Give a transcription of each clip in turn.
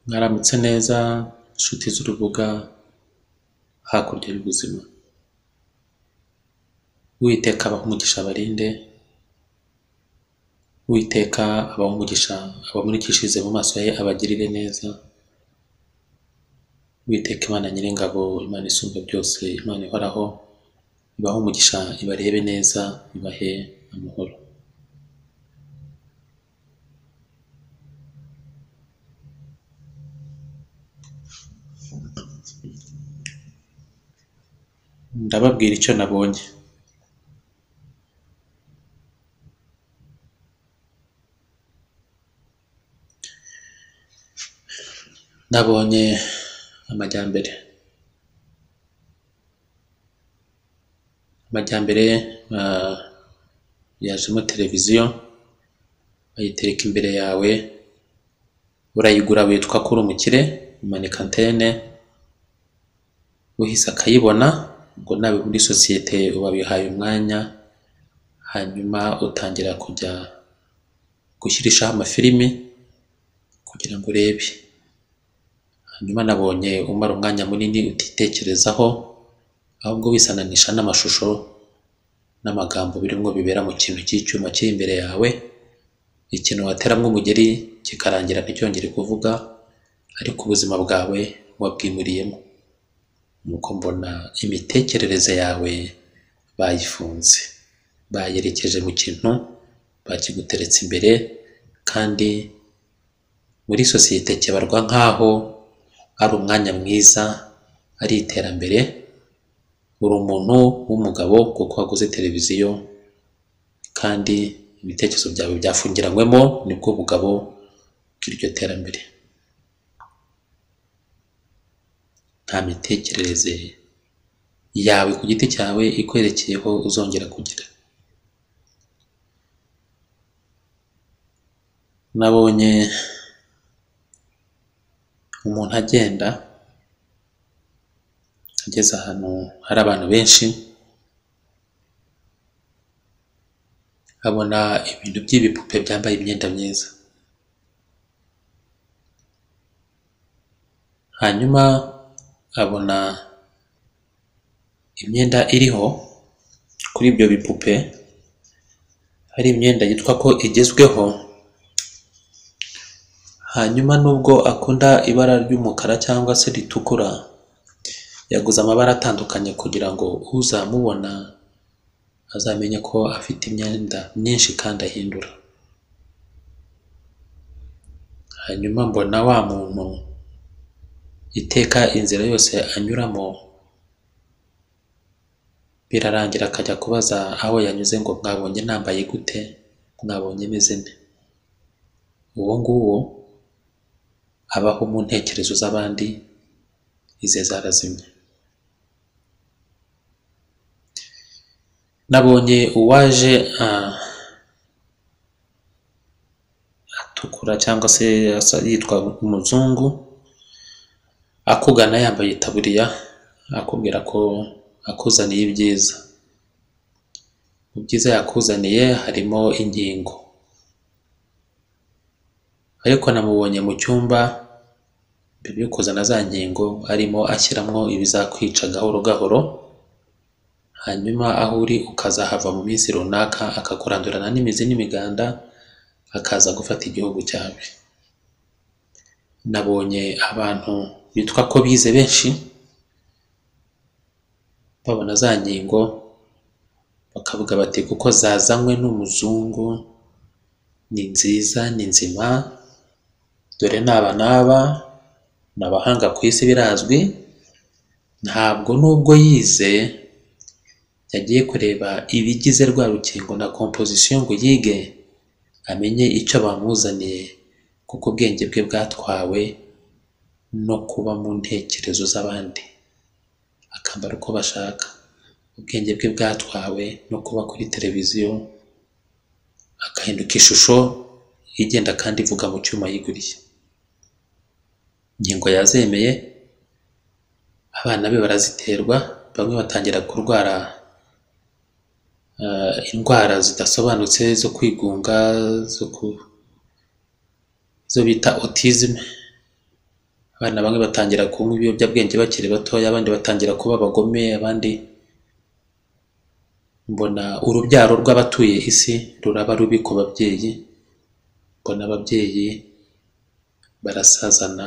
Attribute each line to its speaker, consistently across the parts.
Speaker 1: Mwaramutse neza nshuti z'urubuga hakurya y'ubuzima, Uwiteka abahe umugisha abarinde, Uwiteka abahe umugisha abamurikishirize mu maso he abagirire neza, Uwiteka Imana Nyiringabo, Imana Isumba byose, Imana ihoraho, ibahe umugisha, ibarebe neza, ibahe amahoro. Ndababwira icyo nabonye. Nabonye amajyambere. Amajyambere ah, yajemo televiziyo bayitereka imbere yawe, urayigura witwa ko uri umukire, umanika antene, uhise akayibona ngo nawe muri sosiyete wabihaye umwanya, hanyuma utangira kujya gushyirishaho amafilimi kugira ngo urebe. Hanyuma nabonye umara umwanya munini utitekerezaho, ahubwo wisananisha n'amashusho n'amagambo birimo bibera mu kintu cy'icyuma kiri imbere yawe, ikintu wateramo umugeri kikarangira nticyongere kuvuga, ariko ubuzima bwawe wabwimuriyemo. Nuko mbona imitekerereze yawe bayifunze, bayerekeje mu kintu bakiguteretse imbere, kandi muri sosiyete kibarwa nk'aho ari umwanya mwiza, ari iterambere, uri umuntu w'umugabo kuko waguze televiziyo, kandi ibitekerezo byawe byafungiranywemo nibwo bugabo bw'iryo terambere. Nta mitekerereze yawe ku giti cyawe ikwerekeyeho uzongera kugira. Nabonye umuntu agenda ageze ahantu hari abantu benshi, abona ibintu by'ibipupe byambaye imyenda myiza. Hanyuma abona imyenda iriho kuri ibyo bipupe, hari imyenda yitwa ko igezweho, hanyuma nubwo akunda ibara ry'umukara cyangwa se ritukura, yaguze amabara atandukanye kugira ngo uzamubona azamenye ko afite imyenda myinshi kandi ahindura. Hanyuma mbona wa muntu iteka inzira yose anyuramo, birarangira akajya kubaza aho yanyuze ngo mwabonye nambaye gute, mwabonye meze nte. Uwo nguwo abaho mu ntekerezo z'abandi, ize zarazimye. Nabonye uwaje ah, atukura cyangwa se asa yitwa umuzungu, akugana yambaye itaburiya, akubwira ko akuzaniye ibyiza. Mu byiza yakuzaniye harimo inkingo. Ariko namubonye mu cyumba mbere yo kuzana za nkingo arimo ashyiramo ibizakwica gahoro gahoro, hanyuma aho uri ukazahava mu minsi runaka akakurandurana n'imizi n'imiganda, akaza gufata igihugu cyawe. Nabonye abantu bitwa ko bize benshi, babona za nkingo bakavuga bati kuko zazanywe n'umuzungu, ni nziza, ni nzima, dore n'aba n'aba, ni abahanga ku isi birazwi, ntabwo nubwo yize yagiye kureba ibigize rwa rukingo na composition ngo yige amenye icyo bamuzaniye, kuko ubwenge bwe bwatwawe no kuba mu ntekerezo z'abandi, akambara uko bashaka. Ubwenge bwe bwatwawe no kuba kuri televiziyo, agahinduka ishusho igenda kandi ivuga mu cyuma yiguriye. Inkingo yazemeye, abana be baraziterwa, bamwe batangira kurwara ah, indwara zidasobanutse zo kwigunga, zo ku- izo bita autism, Abana bamwe batangira kunywa ibiyobyabwenge bakiri batoya, abandi batangira kuba abagome, abandi mbona urubyaro rw'abatuye isi ruraba rubi ku babyeyi, mbona ababyeyi barasazana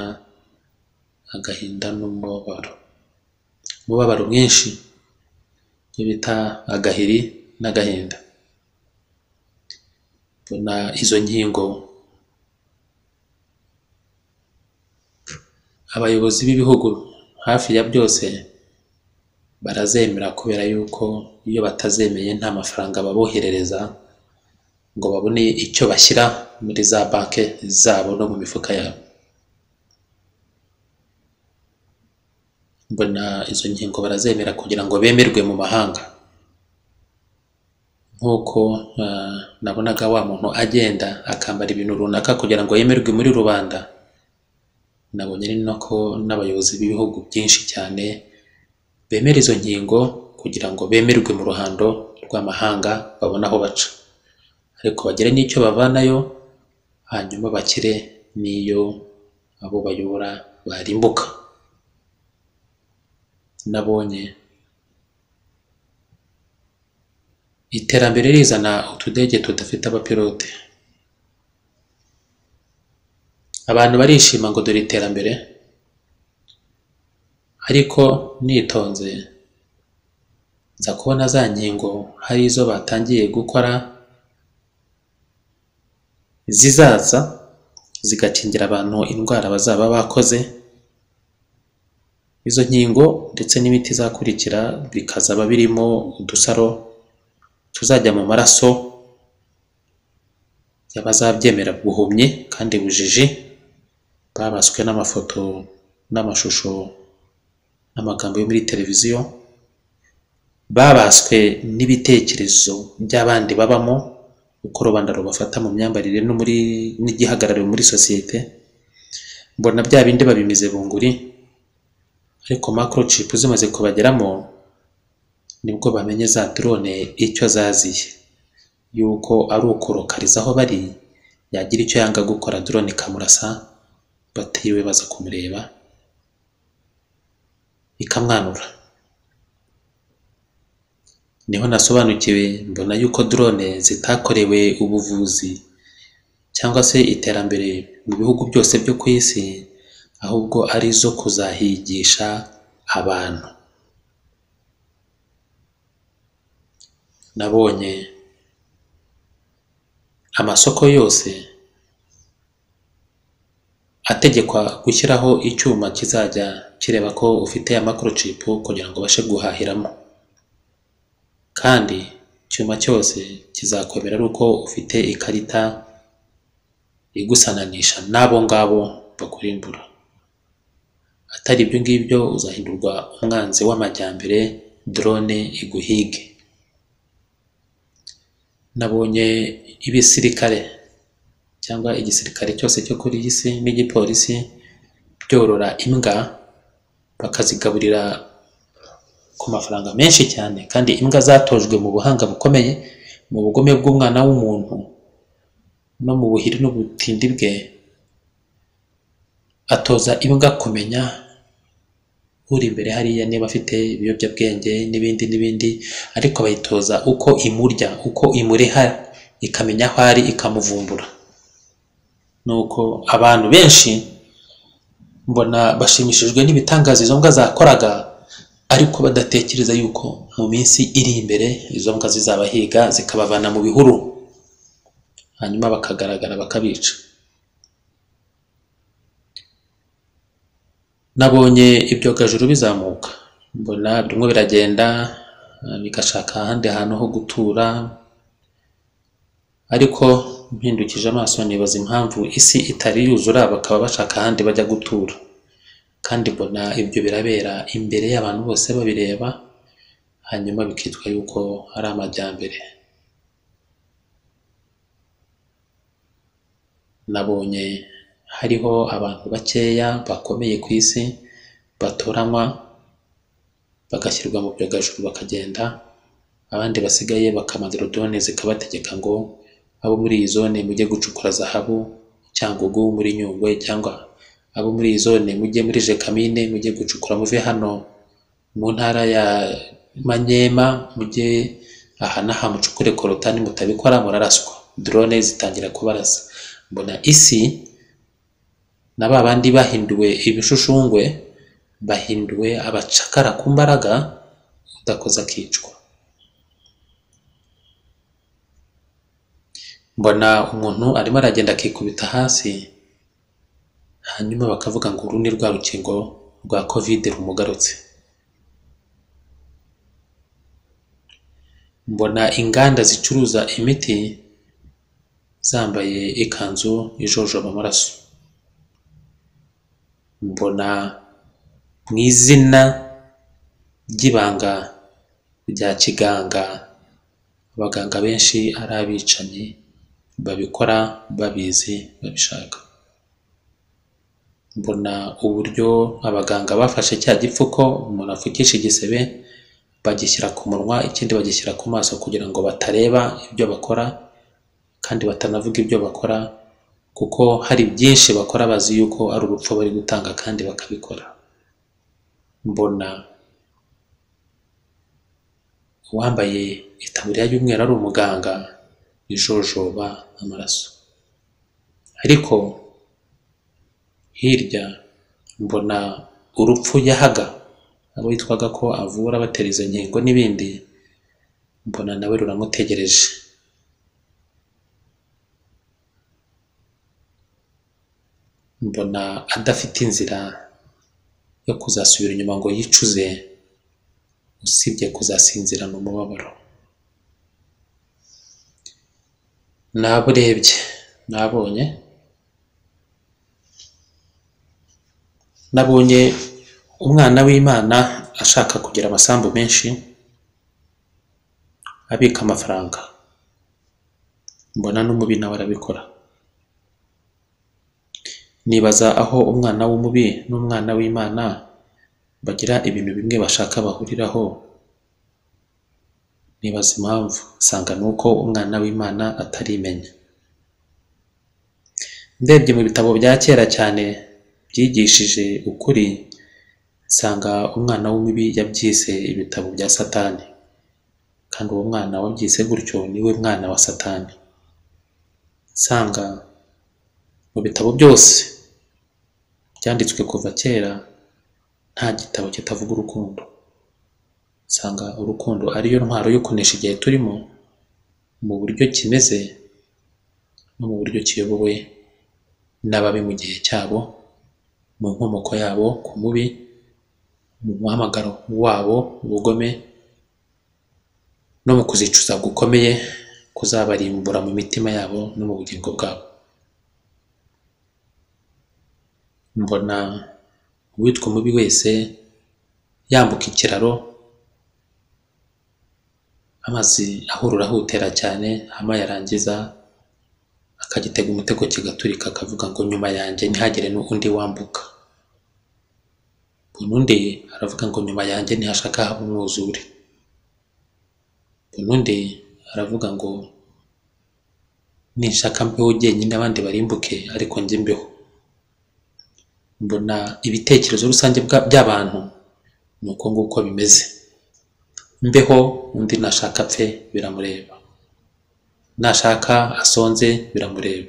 Speaker 1: agahinda n'umubabaro, umubabaro mwinshi, ibyo bita agahiri n'agahinda, mbona izo nkingo abayobozi b'ibihugu hafi ya byose barazemera kubera yuko iyo batazemeye nta mafaranga baboherereza ngo babone icyo bashyira muri za banki zabo no mu mifuka yabo, mbona izo nkingo barazemera kugira ngo bemerwe mu mahanga, nk'uko nabonaga wa muntu agenda akambara ibintu runaka kugira ngo yemerwe muri rubanda, nabonye ari nako n'abayobozi b'ibihugu byinshi cyane bemera izo nkingo kugira ngo bemerwe mu ruhando rw'amahanga babone aho baca, ariko bagire n'icyo bavanayo hanyuma bakire n'iyo abo bayobora barimbuka, nabonye iterambere rizana utudege tudafite abapilote, abantu barishima ngo dore iterambere ariko nitonze nza kubona za nkingo hari izo batangiye gukora zizaza zigakingira abantu indwara bazaba bakoze, izo nkingo ndetse n'imiti izakurikira bikazaba birimo udusaro tuzajya mu maraso y'abazabyemera buhumyi kandi bujiji, babaswe n'amafoto n'amashusho n'amagambo yo muri televiziyo, babaswe n'ibitekerezo by'abandi babamo uko rubanda rubafata mu myambarire no muri n'igihagararo muri sosiyete, mbona bya bindi babimize bunguri ariko microchip zimaze kubageramo nibwo bamenye za drone icyo zaziye, yuko ari ukurokariza aho bari yagira icyo yanga gukora drone ikamurasa batiriwe baza kumureba ikamwanura, niho nasobanukiwe mbona yuko drone zitakorewe ubuvuzi cyangwa se iterambere mu bihugu byose byo ku isi, ahubwo ari izo kuzahigisha abantu, nabonye amasoko yose ategekwa gushyiraho icyuma kizajya kireba ko ufite ya microchip kugira ngo ubashe guhahiramo, kandi icyuma cyose kizakwemera ari uko ufite ikarita igusananisha n'abo ngabo bakurimbura, atari ibyo ngibyo uzahindurwa umwanzi w'amajyambere drone iguhige, nabonye ibisirikare cyangwa igisirikare cyose cyo kuri iyi si n'igipolisi byorora imbwa bakazigaburira ku mafaranga menshi cyane kandi imbwa zatojwe mu buhanga bukomeye mu bugome bw'umwana w'umuntu no mu buhiri n'ubutindi bwe, atoza imbwa kumenya uri imbere hariya niba afite ibiyobyabwenge n'ibindi n'ibindi, ariko bayitoza uko imurya, uko imureha ikamenya aho ari ikamuvumbura, nuko abantu benshi mbona bashimishijwe n'ibitangaza izo mbwa zakoraga ariko badatekereza yuko mu minsi iri imbere izo mbwa zizabahiga zikabavana mu bihuru hanyuma bakagaragara bakabica, nabonye ibyogajuru bizamuka mbona bimwe biragenda bigashaka ahandi hantu ho gutura, ariko mpindukije amaso nibaza impamvu isi itari yuzura bakaba bashaka ahandi bajya gutura, kandi mbona ibyo birabera imbere y'abantu bose babireba hanyuma bikitwa yuko ari amajyambere, nabonye hariho abantu bakeya bakomeye ku isi batoranywa bagashyirwa mu byogajuru bakagenda, abandi basigaye bakamadira drone zikabategeka ngo abo muri iyi zone mujye gucukura zahabu, Cyangugu muri Nyungwe cyangwa abo muri iyi zone mujye muri Jekamine mujye gucukura muve hano mu ntara ya Manyema mujye aha n'aha mucukure korotani mutabikora muraraswa drone zitangira kubarasa mbona isi na ba bandi bahinduwe ibishushungwe bahinduwe abacakara ku mbaraga udakoze akicwa mbona umuntu arimo aragenda akikubita hasi hanyuma bakavuga ngo uru ni rwa rukingo rwa kovide rumugarutse mbona inganda zicuruza imiti zambaye ikanzu ijojoba amaraso mbona mu izina ry'ibanga rya kiganga abaganga benshi ari abicanyi babikora babizi babishaka mbona uburyo abaganga bafashe cya gipfuko umuntu apfukisha igisebe bagishyira ku munwa ikindi bagishyira ku maso kugira ngo batareba ibyo bakora kandi batanavuga ibyo bakora kuko hari byinshi bakora bazi yuko ari urupfu bari gutanga kandi bakabikora mbona uwambaye itaburiya y'umweru ari umuganga ijojoba amaraso ariko hirya mbona urupfu yahaga abo yitwaga ko avura batera izo nkingo n'ibindi mbona nawe ruramutegereje mbona adafite inzira yo kuzasubira inyuma ngo yicuze usibye kuzasinzirana umubabaro nabo urebye nabonye nabonye umwana w'imana ashaka kugira amasambu menshi abika amafaranga mbona n'umubi nawe arabikora nibaza aho umwana w'umubi n'umwana w'imana bagira ibintu bimwe bashaka bahuriraho nibaza impamvu nsanga ni uko umwana w'imana atarimenya ndebye mu bitabo bya kera cyane byigishije ukuri nsanga umwana w'umubi yabyise ibitabo bya satani kandi uwo mwana wabyise gutyo niwe mwana wa satani nsanga mu bitabo byose byanditswe kuva kera nta gitabo kitavuga urukundo nsanga urukundo ariyo ntwaro yo kunesha igihe turimo mu buryo kimeze no mu buryo kiyobowe n'ababi mu gihe cyabo mu nkomoko yabo ku mubi mu muhamagaro wabo ubugome no mu kuzicuza gukomeye kuzabarimbura mu mitima yabo no mu bugingo bwabo mbona uwitwa umubi wese yambuka ikiraro amazi ahurura ahutera cyane hama yarangiza akagitega umutego kigaturika akavuga ngo nyuma yanjye ntihagire n'undi wambuka mbona undi aravuga ngo nyuma yanjye ntihashaka haba umwuzure mbona undi aravuga ngo ninshaka mbeho jyenyine abandi barimbuke ariko njye mbeho mbona ibitekerezo rusange by'abantu ni uko nguko bimeze mbeho undi nashaka apfe biramureba nashaka asonze biramureba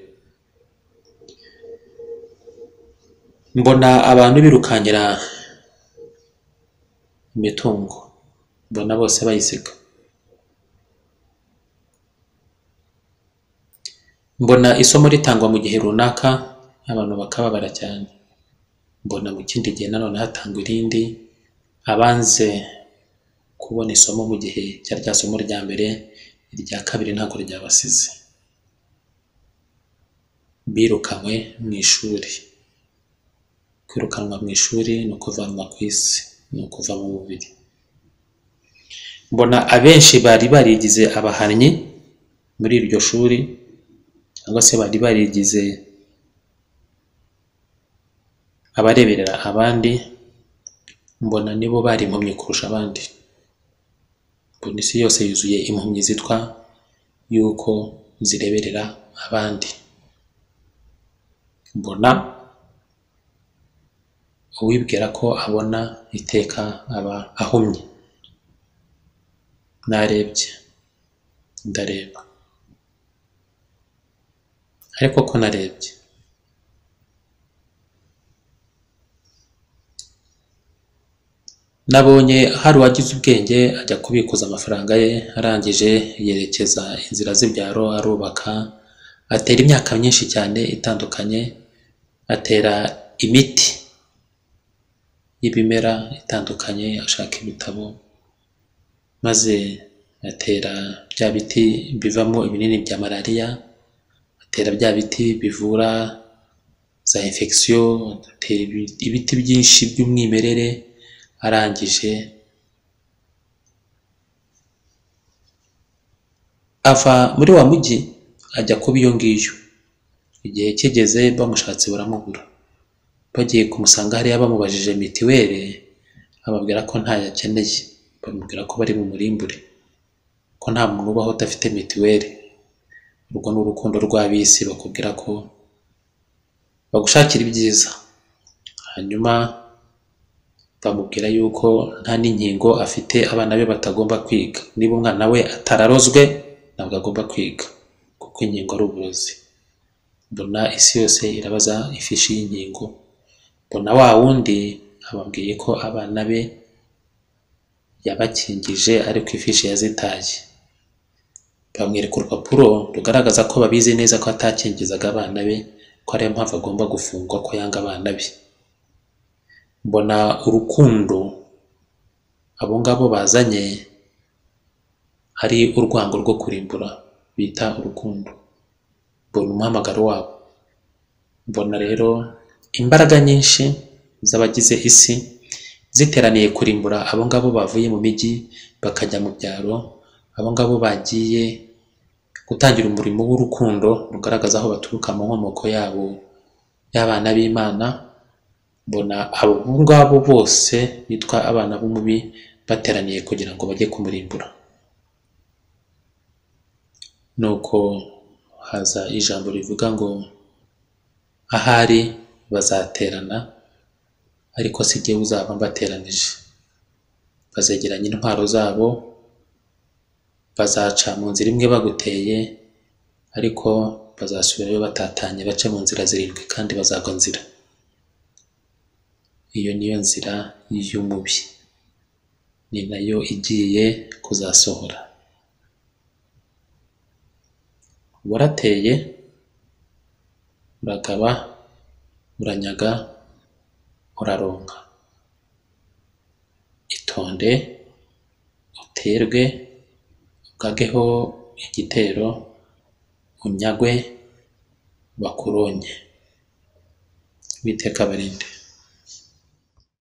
Speaker 1: mbona abantu birukankira imitungo mbona bose bayisiga mbona isomo ritangwa mu gihe runaka abantu bakababara cyane mbona mu kindi gihe nanone hatangwa irindi abanze kubona isomo mu gihe cyari rya somo rya mbere irya kabiri ntabwo ryabasize birukanywe mu ishuri kwirukanwa mu ishuri ni ukuvanwa ku isi ni ukuva mu mubiri mbona abenshi bari barigize abahannyi muri iryo shuri cyangwa se bari barigize abareberera abandi mbona nibo bari impumyi kurusha abandi mbona isi yose yuzuye impumyi zitwa yuko zireberera abandi mbona uwibwira ko abona iteka aba ahumye narebye ndareba ariko ko narebye nabonye hari uwagize ubwenge ajya kubikuza amafaranga ye arangije yerekeza inzira z'ibyaro arubaka atera imyaka myinshi cyane itandukanye atera imiti y'ibimera itandukanye ashaka ibitabo maze atera bya biti bivamo ibinini bya malariya atera bya biti bivura za infection atera ibiti byinshi by'umwimerere arangije ava muri wa mujyi ajya kuba iyo ngiyo igihe kigeze bamushatse baramubura bagiye kumusanga hariya bamubajije mitiweli ababwira ko ntayo akeneye bamubwira ko bari mu murimbure ko nta muntu ubaho udafite mitiweli urwo ni urukundo rw'ab'isi bakubwira ko bagushakira ibyiza hanyuma bamubwira yuko nta n'inkingo afite abana be batagomba kwiga niba umwana we atararozwe ntabwo agomba kwiga kuko inkingo ari uburozi mbona isi yose irabaza ifishi y'inkingo mbona wa wundi ababwiye ko abana be yabakingije ariko ifishi yazitaye bamwereka urupapuro rugaragaza ko babizi neza ko atakingizaga abana be ko ariyo mpamvu agomba gufungwa ko yanga abana be mbona urukundo abo ngabo bazanye hari urwango rwo kurimbura bita urukundo mbona umuhamagaro wabo mbona rero imbaraga nyinshi z'abagize isi ziteraniye kurimbura abo ngabo bavuye mu mijyi bakajya mu byaro abo ngabo bagiye gutangira umurimo w'urukundo rugaragaza aho baturuka mu nkomoko yabo y'abana b'imana mbona abo ngabo bose bitwa abana b'umubi bateraniye kugira ngo bajye kumurimbura nuko haza ijambo rivuga ngo ahari bazaterana ariko si jye uzaba mbateranije bazegeranya intwaro zabo bazaca mu nzira imwe baguteye ariko bazasubirayo batatanye bace mu nzira zirindwi kandi bazagwa nzira iyo niyo nzira y'umubi ni nayo igiye kuzasohora warateye uragaba uranyaga uraronka itonde uterwe ugageho igitero unyagwe bakuronye biteka barinde